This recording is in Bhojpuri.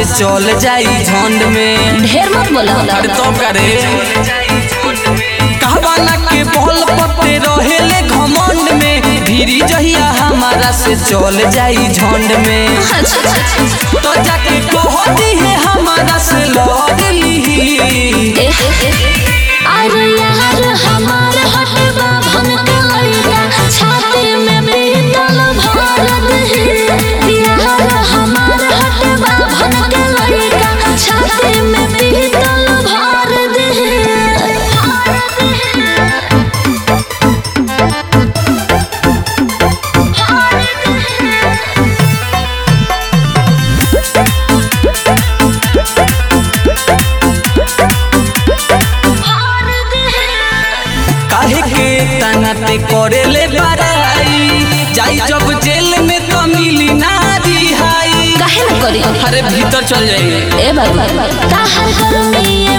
चल जाई झंड में ढेर मत बोला अरे तो करे कहवाना के बल पत्ते रहेले घमंड में धीरी जहिया हमारा से चल जाई झंड में अच्छा तो जाके कहती है हमारा से लड़ ली अरे यार हमार हटवा भन के लइका छाती में पीतल भर दे यार हमार हटवा भन के लइका छाती में पीतल भर दे काहे के तनाते करेले बड़ाई जाई जब जेल में तो मिली ना रिहाई काहे न करी अरे भीतर चल जाइए ए बाबू ताहर गर्मी ये